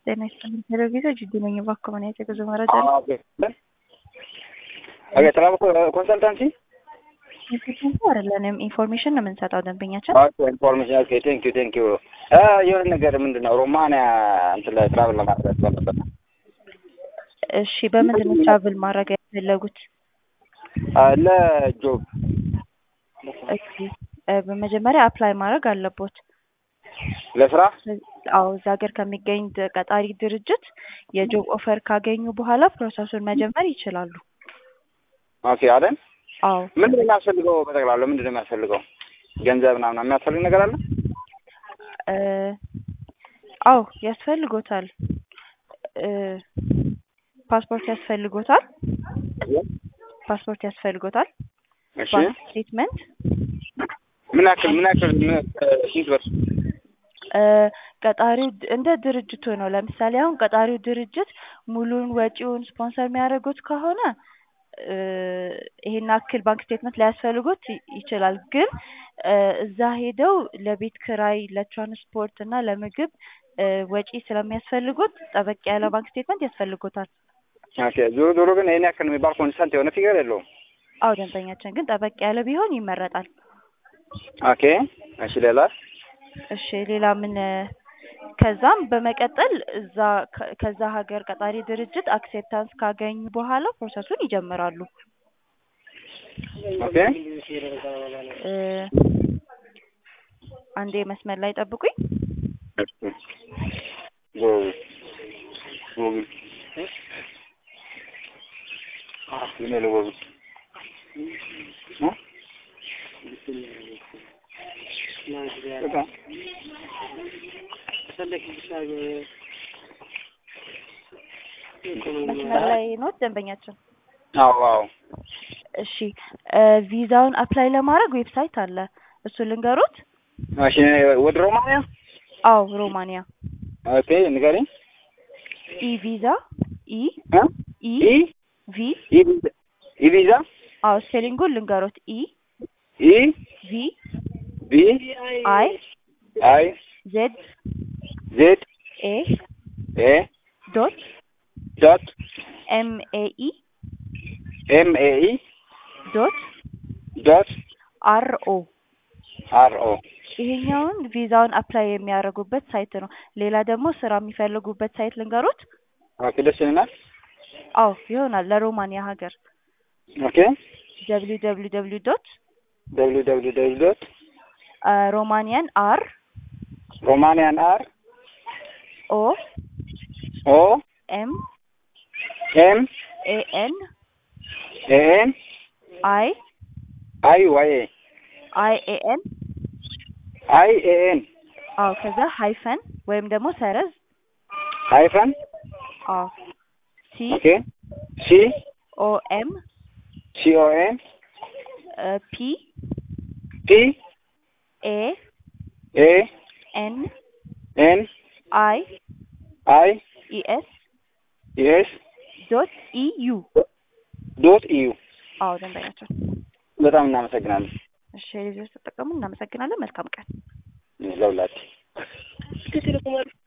ጤና ይስጥልኝ ቴሌቪዥን ጅዲ ነኝ። እባክዎ ምን አይነት የጉዞ መረጃ ነው? ኦኬ ትራቭል ኮንሰልታንሲ ኢንፎርሜሽን አይደለንም፣ ኢንፎርሜሽን ነው የምንሰጠው ደንበኛችን። ኦኬ ኢንፎርሜሽን ኦኬ ቴንክ ዩ ቴንክ ዩ የሆነ ነገር ምንድን ነው ሮማንያ እንትን ላይ ትራቭል ለማድረግ ያስፈልጋል እሺ፣ በምንድን ነው ትራቭል ማድረግ የፈለጉት? ለጆብ እሺ፣ በመጀመሪያ አፕላይ ማድረግ አለቦት። ለስራ አዎ፣ እዛ ሀገር ከሚገኝ ድ- ቀጣሪ ድርጅት የጆብ ኦፈር ካገኙ በኋላ ፕሮሰሱን መጀመር ይችላሉ። ኦኬ አይደል አዎ ምንድን ነው የሚያስፈልገው በጠቅላላ ምንድን ነው የሚያስፈልገው ገንዘብ ምናምን የሚያስፈልግ ነገር አለ እ አዎ ያስፈልጎታል። እ ፓስፖርት ያስፈልጎታል። ፓስፖርት ያስፈልጎታል። እሺ ባንክ ስቴትመንት ምን ያክል ምን ያክል ምን- ስንት ብር እ ቀጣሪው ድ- እንደ ድርጅቱ ነው። ለምሳሌ አሁን ቀጣሪው ድርጅት ሙሉን ወጪውን ስፖንሰር የሚያደርጉት ከሆነ እ ይሄን ያክል ባንክ ስቴትመንት ሊያስፈልጉት ይ- ይችላል። ግን እ እዛ ሄደው ለቤት ክራይ፣ ለትራንስፖርት እና ለምግብ እ ወጪ ስለሚያስፈልጉት ጠበቅ ያለ ባንክ ስቴትመንት ያስፈልጎታል። ኦኬ ዞሮ ዞሮ ግን ይሄን ያክል የሚባል ኮንሰንት የሆነ ፊገር የለውም አዎ ደንበኛችን ግን ጠበቅ ያለ ቢሆን ይመረጣል። ኦኬ እሺ ሌላ እሺ ሌላ ምን እ ከዛም በመቀጠል እዛ ከ- ከዛ ሀገር ቀጣሪ ድርጅት አክሴፕታንስ ካገኙ በኋላ ፕሮሰሱን ይጀምራሉ። ኦኬ እ አንዴ መስመር ላይ ጠብቁኝ። ጎግል ጎግል ምን ነው ጎግል እ? በቃ መስመር ላይ ኖት ደንበኛችን። አዎ አዎ እሺ እ ቪዛውን አፕላይ ለማድረግ ዌብሳይት አለ። እሱ ልንገሩት? እሺ ወደ ሮማንያ አዎ ሮማንያ ኦኬ ንገሪኝ ኢ ቪዛ ኢ እ? ኢ ኢ ቪ ኢ ቪዛ ኢ ቪዛ አዎ ስፔሊንጉን ልንገሩት ኢ ኢ ቪ ቪ አይ አይ ዜድ ዜድ ኤ ኤ ዶት ዶት ኤም ኤ ኢ ኤም ኤ ኢ ዶት ዶት አር ኦ አር ኦ ይሄኛውን ቪዛውን አፕላይ የሚያደርጉበት ሳይት ነው። ሌላ ደግሞ ስራ የሚፈልጉበት ሳይት ልንገሩት? ኦኬ ደስ ይለናል አዎ ይሆናል። ለሮማንያ ሀገር ኦኬ ደብሊው ደብሊው ደብሊው ዶት ደብሊው ደብሊው ደብሊው ዶት ሮማኒያን አር ሮማንያን አር ኦ ኦ ኤም ኤም ኤ ኤን ኤ ኤን አይ አይ ዋይ ኤ አይ ኤ ኤን አይ ኤ ኤን አዎ ከዛ ሃይፈን ወይም ደግሞ ሰረዝ ሃይፈን አዎ ሲ ኦኬ ሲ ኦ ኤም ሲ ኦ ኤን ፒ ፒ ኤ ኤ ኤን ኤን አይ አይ ኢ ኤስ ኤስ ዶት ኢ ዩ ዶት ኢዩ አዎ ደንበኛቸው። በጣም እናመሰግናለን እሺ ሪቪው ተጠቀሙ። እናመሰግናለን። መልካም ቀን። ለሁላችሁ